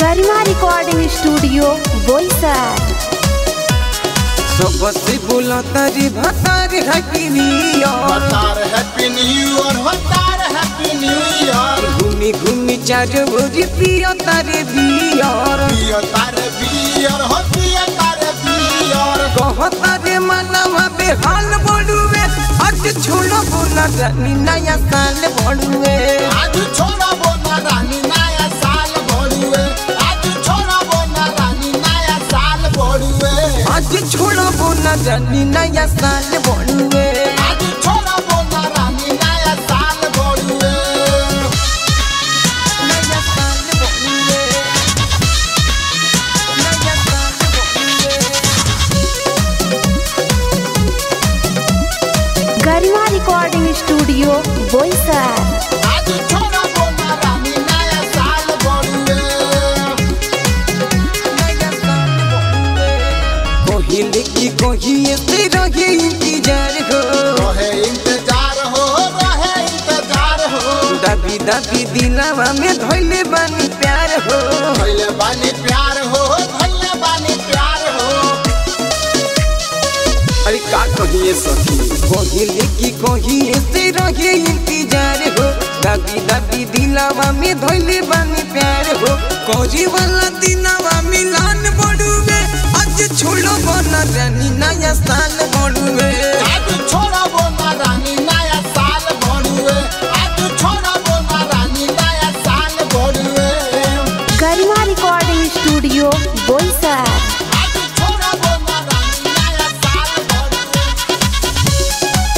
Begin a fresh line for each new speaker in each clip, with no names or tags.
गरिमा recording studio Boisar
सबसे बोला तारी भतारी हैप्पी न्यू ईयर
हतार हैप्पी न्यू ईयर हतार हैप्पी न्यू ईयर
घूमी घूमी चार भोजी पियो तारे बियर
पिया तारे बियर हो पिया तारे बियर
कह तारे मनवा बेहाल बड़ुए आज छोड़ो बोला रानी नया साल बड़ुए
आज छोड़ा बोना रानी नया साल भोरुए आज छोड़ा बोना रानी नया साल भोरुए
आज छोड़ो बोला रानी नया साल बड़ुए
आज छोड़ा बोना रानी नया साल भोरुए
नया साल बड़ुए नया साल बड़ुए
गरिमा रिकॉर्डिंग स्टूडियो बोईसर
आज छोड़ा बोना रानी नया साल भोरुए
नया साल बड़ुए कोहिले की कोहिए से रहे इंतजार हो
रहे इंतजार हो रहे इंतजार हो
दबी दबी दिलावा में धोइले बानी प्यार हो
भैले बानी प्यार हो भैले बानी प्यार हो
अरे का कहिए सखी कोहिले की कोहिए से रहे इंतजार हो दबी दबी दिलावा में धोइले बानी प्यार हो कोजी वाला दिलावा मिलान बड़ुए आज छोड़ो बना रानी नया साल बड़ुए
आज छोड़ा बोना रानी नया साल भोरुए आज छोड़ा बोना रानी नया साल भोरुए
गरिमा रिकॉर्डिंग स्टूडियो बोईसर
आज छोड़ा बोना रानी नया साल भोरुए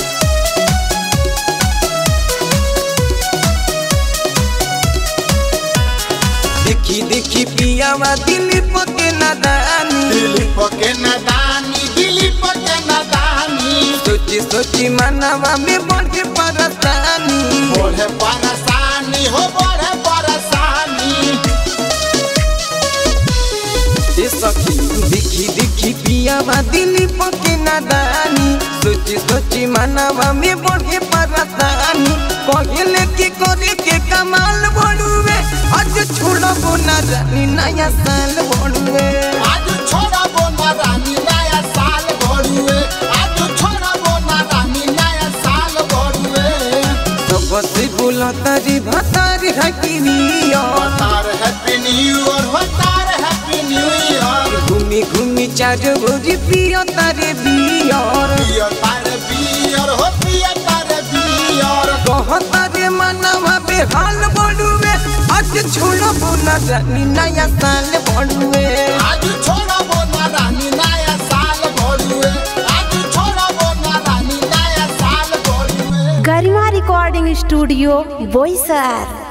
देखी देखी पियावा दिलीप के नादानी
दिलीप के नदानी दिलीप के नदानी
सोची सोची मनवा में बढ़े परसानी
बढ़े परेशानी हो बढ़े परेशानी
ए सखी देखी देखी पियावा दिलीप के नादानी सोची सोची मनवा में बढ़े परसानी कहले के करे के कमाल बड़ुए आज छोड़बो ना रानी नया साल बड़ुए
आज छोड़ा बोना रानी नया साल भोरुए आज छोड़ा बोना रानी नया साल भोरुए
सबसे बोला तारी भतारी हैप्पी न्यू ईयर
हतार हैप्पी न्यू ईयर हतार हैप्पी न्यू ईयर
घूमी घूमी चार भोजी पियो तारे बियर
पिया तारे बियर हो पिया तारे बियर
कह तारे मनवा बेहाल बड़ुए आज छोड़ो बोला रानी नया साल बड़ुए
आज छोड़ा बोना रानी नया साल भोरुए आज छोड़ा बोना रानी नया साल भोरुए
गरिमा रिकॉर्डिंग स्टूडियो बोईसर